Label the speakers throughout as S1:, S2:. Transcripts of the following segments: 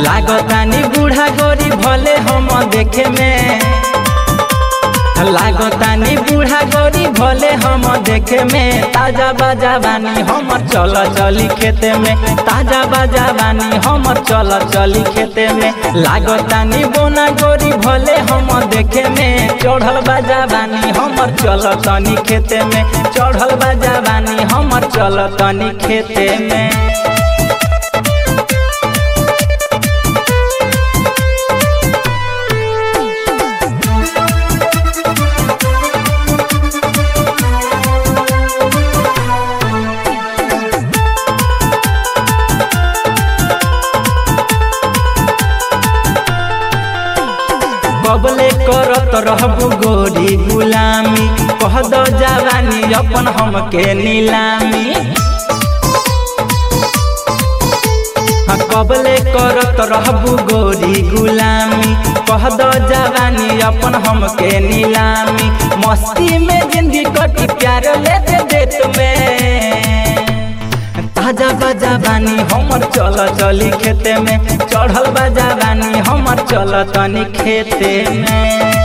S1: लागतानी बूढ़ा गोरी भले हम देखे में लागतानी बूढ़ा गोरी भले हम देखे में ताजा बाजा बानी हमर चल चली खेते में ताजा बाजा बानी हमर चल चली खेते में लागतानी बोना गोरी भले हम देखे में चढ़ल बाजा बानी हमर चल तनी खेते में चढ़ल बाजा बानी हमर चल तनी खेते में कबले करत रहबू गोरी गुलामी कह दो जवानी अपन हमके नीलामी हाँ, कबले करत रहबू गोरी गुलामी कह दो जवानी अपन हमके नीलामी मस्ती में जिंदगी कटी प्यार लेते देत में ताजा बाजा बानी हमर चल चली खेते में चढ़ल बाजा बानी हमर चल तनी खेते में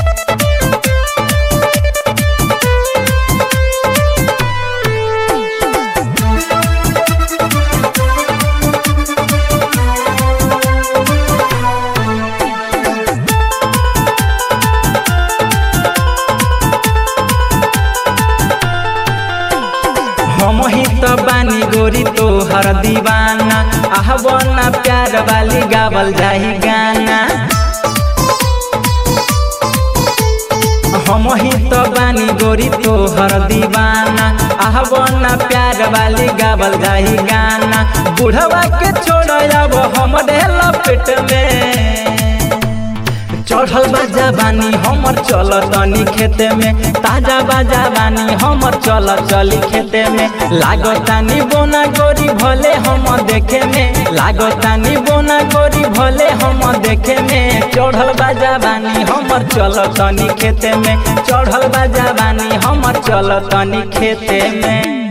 S1: हम ही तो बानी गोरी तो हर दीवाना आह बना प्यार वाली गावल जाही गाना हम ही तो बानी गोरी तो हर दीवाना आह बना प्यार वाली गावल जाही गाना बुढ़वा के छोड़ अब हम लपेट में चढ़ल बाजा बानी हमर चल तनी खेते में ताजा बाजा बानी हमर चल चली खेते में लागतानी बोना गोरी भले हम देखे में लागतानी बोना गोरी भले हम देखे में चढ़ल बाजा बानी हमर चल तनी खेते में चढ़ल बाजा बानी हमर चल तनी खेते में